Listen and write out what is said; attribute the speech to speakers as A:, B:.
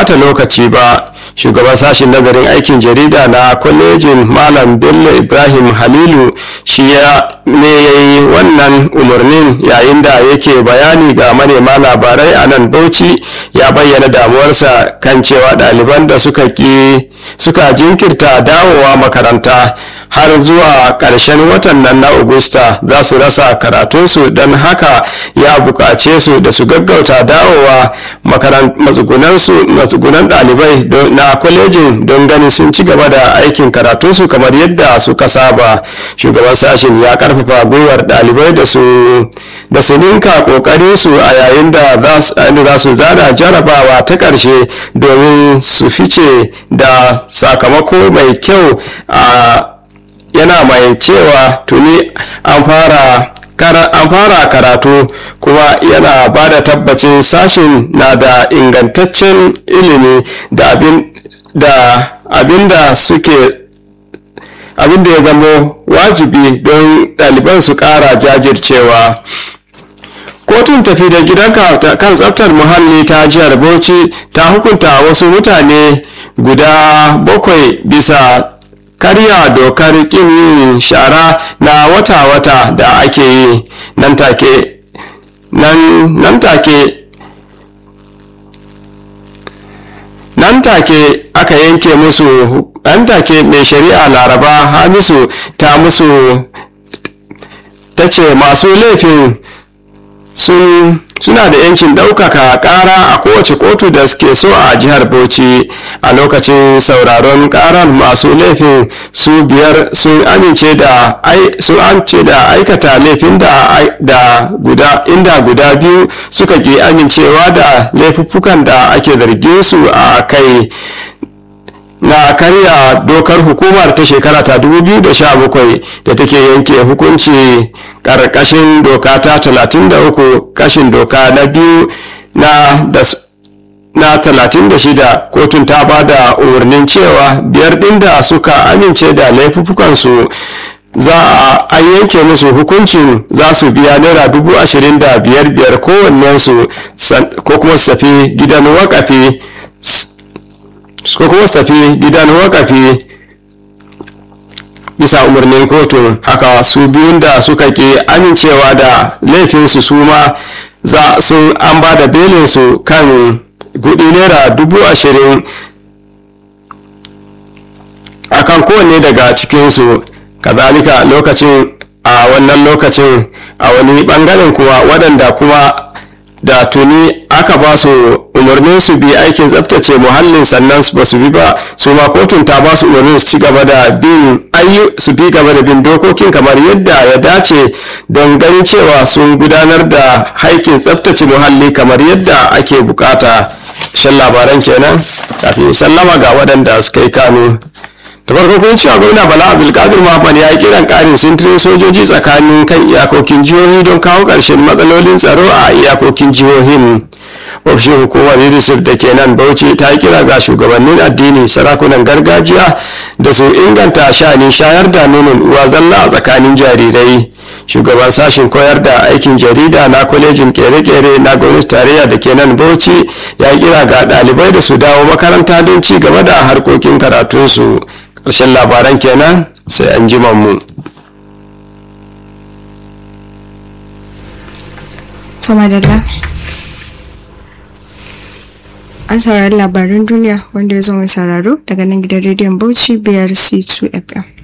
A: ɓata lokaci ba shugaban sashen nazarin aikin jarida na kwalejin malam bello ibrahim halilu shi ne ya yi wannan umarnin yayin da yake bayani ga manema labarai a nan bauchi ya bayyana damuwarsa kan cewa ɗaliban da suka ki suka jinkirta dawowa makaranta har zuwa ƙarshen watan nan na Agusta za su rasa karatunsu don haka ya buƙace su da su gaggauta dawowa matsugunan ɗalibai na kwalejin don ganin sun ci gaba da aikin karatunsu kamar yadda suka saba shugaban sashen ya karfafa gwiwar ɗalibai da su da su ninka ƙoƙarinsu a yayin da za su zana jarabawa ta ƙarshe domin su fice da sakamako mai kyau a yana mai cewa tuni an fara an fara karatu kuma yana ba da tabbacin sashen na da ingantaccen ilimi da abin da suke abin da ya zamo wajibi don ɗaliban su ƙara jajircewa kotun tafi da gidanka kan tsaftar muhalli ta jihar bauchi ta hukunta wasu mutane guda bakwai bisa karya dokar kin yin shara na wata-wata da ake yi nan take nan take nan take aka yanke musu nan take mai shari'a laraba hamisu ta musu ta ce masu laifin sun suna da yancin ɗaukaka ƙara a kowace kotu da suke so a jihar bauchi a lokacin sauraron ƙarar masu laifin su biyar sun amince da sun amince da aikata laifin da, da guda inda guda biyu suka ke amincewa da laifuffukan da ake zargin su a kai na karya dokar hukumar ta shekara ta 2017 da take yanke hukunci karkashin doka ta 33 kashin doka na biyu na da na 36 kotun ta ba da umarnin cewa biyar ɗin da suka amince da laifuffukansu za a an yanke musu hukuncin za su biya naira dubu ashirin da biyar biyar kowannensu ko kuma su tafi gidan wakafi ko kuma su tafi gidan wakafi bisa umarnin kotun haka su biyun da suka ke amincewa da laifinsu su ma za su an ba da belinsu kan kudi naira dubu ashirin a kan kowanne daga cikinsu kazalika lokacin a wannan lokacin a wani bangaren kuwa waɗanda kuma da tuni aka ba su umarnin su bi aikin tsabtace muhallin sannan ba su bi ba su ma kotun ta ba su umarnin su ci gaba da bin ayyu su bi gaba da bin dokokin kamar yadda ya dace don ganin cewa sun gudanar da aikin tsabtace muhalli kamar yadda ake bukata shan labaran kenan kafin sallama ga waɗanda suka yi kano da farko kun cewa gwamna bala abdulkadir muhammad ya yi kiran karin sintirin sojoji tsakanin kan iyakokin jihohi don kawo ƙarshen matsalolin tsaro a iyakokin jihohin ofishin hukumar unicef da ke nan bauchi ta yi kira ga shugabannin addini sarakunan gargajiya da su inganta sha'anin shayar da nonon uwa zalla a tsakanin jarirai shugaban sashen koyar da aikin jarida na kwalejin kere-kere na gwamnati tarayya da ke nan bauchi ya yi kira ga ɗalibai da su dawo makaranta don ci gaba da harkokin karatunsu ƙarshen labaran kenan sai an ji mu.
B: Somadalla. An saurari labarin duniya wanda ya zo mai sauraro daga nan gidan rediyon Bauchi BRC 2 FM.